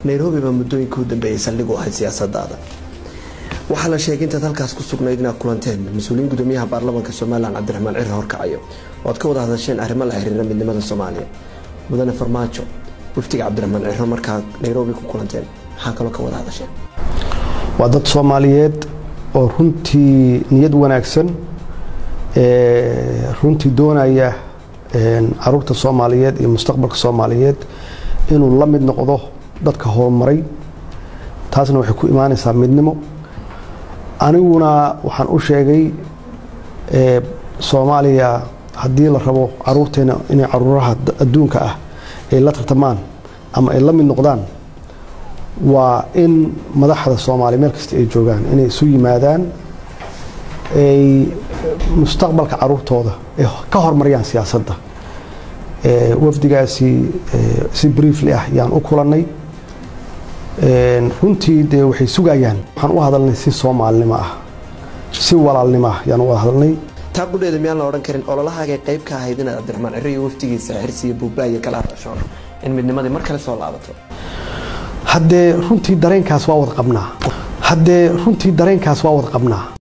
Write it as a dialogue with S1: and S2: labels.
S1: nairobi baa muddooyinka u dambeeyay saldhig u ahayd siyaasadaada waxaa la sheegay intaad halkaas ku sugnayd inaad kulanteen mas-uuliyiin gudoomiyaha baarlamaanka somalilan cabdiraxmaan ciri horkacayo oo aad ka wada hadasheen arrimo la xiriira midnimada soomaaliya mudane farmaajo waftiga cabdiraxmaan ciro markaa nairobi ku kulanteen maxaa kaloo ka wada hadasheen
S2: waa dad soomaaliyeed oo runtii niyad wanaagsan runtii doonaya caruurta soomaaliyeed iyo mustaqbalka soomaaliyeed inuu la mid noqdo dadka horumaray taasna waxay ku imaanaysaa midnimo aniguna waxaan u sheegay soomaaliya haddii la rabo caruurteena inay caruuraha adduunka ah ay la tartamaan ama ay la mid noqdaan waa in madaxda soomaaliya meel kasta ay joogaan inay isu yimaadaan ay mustaqbalka caruurtooda ay ka horumariyaan siyaasadda wafdigaasi si briefly ah yaan u kulannay runtii dee waxay sugayaan waxaan u hadalnay si soomaalinimo ah si walaalnimo ah yaan u wada hadalnay
S1: taa qudheeda miyaan la odhan karin ololahaagay qayb ka ahayd inaad cabdiraxmaan ciro iyo waftigiisa xirsiiyo buubbaayo kala hadashoon in midnimadii mar kale soo laabato
S2: haddee runtii dareenkaas waa wada qabnaa haddee runtii dareenkaas waa wada qabnaa